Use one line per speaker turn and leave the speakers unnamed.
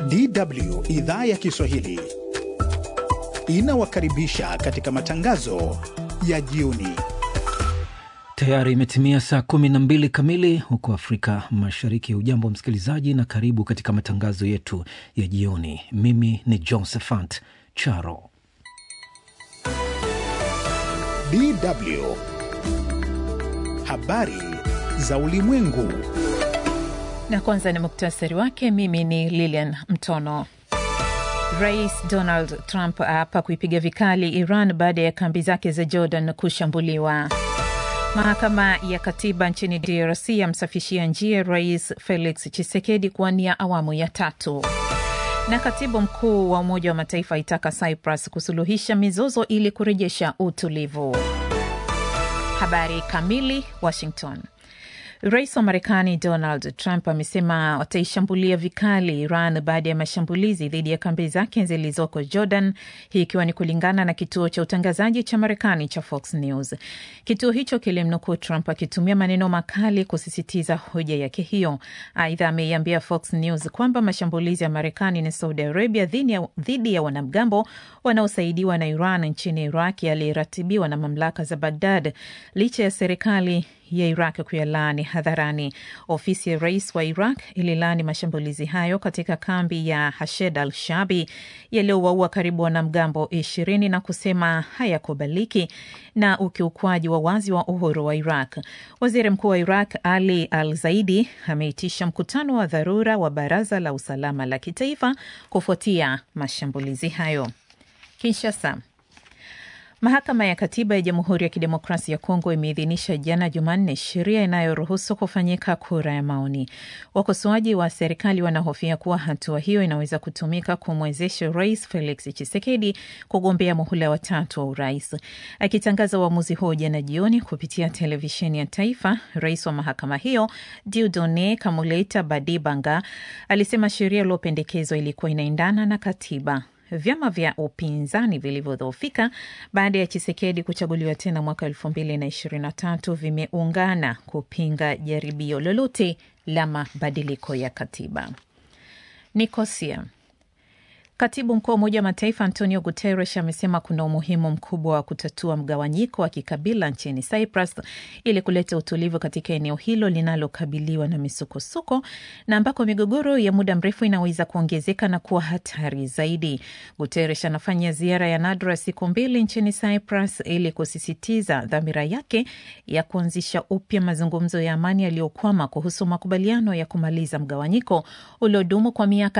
DW idhaa ya Kiswahili inawakaribisha katika matangazo ya jioni.
Tayari imetimia saa kumi na mbili kamili huko Afrika Mashariki. Hujambo msikilizaji, na karibu katika matangazo yetu ya jioni. Mimi ni Josephat Charo.
DW habari za ulimwengu.
Na kwanza ni muktasari wake. Mimi ni Lilian Mtono. Rais Donald Trump aapa kuipiga vikali Iran baada ya kambi zake za Jordan kushambuliwa. Mahakama ya katiba nchini DRC yamsafishia njia Rais Felix Tshisekedi kuwania awamu ya tatu. Na katibu mkuu wa Umoja wa Mataifa aitaka Cyprus kusuluhisha mizozo ili kurejesha utulivu. Habari kamili. Washington. Rais wa Marekani Donald Trump amesema wataishambulia vikali Iran baada ya mashambulizi dhidi ya kambi zake zilizoko Jordan, hii ikiwa ni kulingana na kituo cha utangazaji cha Marekani cha Fox News. Kituo hicho kilimnukuu Trump akitumia maneno makali kusisitiza hoja yake hiyo. Aidha, ameiambia Fox News kwamba mashambulizi ya Marekani na Saudi Arabia dhidi ya wanamgambo wanaosaidiwa na Iran nchini Iraq yaliratibiwa na mamlaka za Bagdad licha ya serikali ya Iraq kuyalaani hadharani. Ofisi ya rais wa Iraq ililaani mashambulizi hayo katika kambi ya Hashed al Shabi yaliyowaua karibu wanamgambo ishirini na kusema hayakubaliki na ukiukwaji wa wazi wa uhuru wa Iraq. Waziri mkuu wa Iraq Ali al Zaidi ameitisha mkutano wa dharura wa baraza la usalama la kitaifa kufuatia mashambulizi hayo. Kinshasa. Mahakama ya Katiba ya Jamhuri ya Kidemokrasia ya Kongo imeidhinisha jana Jumanne sheria inayoruhusu kufanyika kura ya maoni. Wakosoaji wa serikali wanahofia kuwa hatua hiyo inaweza kutumika kumwezesha Rais Felix Tshisekedi kugombea muhula wa tatu wa urais. Akitangaza uamuzi huo jana jioni kupitia televisheni ya taifa, rais wa mahakama hiyo Dieudonne Kamuleta Badibanga alisema sheria iliyopendekezwa ilikuwa inaendana na katiba. Vyama vya upinzani vilivyodhoofika baada ya Chisekedi kuchaguliwa tena mwaka elfu mbili na ishirini na tatu vimeungana kupinga jaribio lolote la mabadiliko ya katiba. Nikosia. Katibu mkuu wa Umoja wa Mataifa Antonio Guterres amesema kuna umuhimu mkubwa wa kutatua mgawanyiko wa kikabila nchini Cyprus ili kuleta utulivu katika eneo hilo linalokabiliwa na misukosuko na ambako migogoro ya muda mrefu inaweza kuongezeka na kuwa hatari zaidi. Guterres anafanya ziara ya nadra siku mbili nchini Cyprus ili kusisitiza dhamira yake ya kuanzisha upya mazungumzo ya amani yaliyokwama kuhusu makubaliano ya kumaliza mgawanyiko uliodumu kwa miaka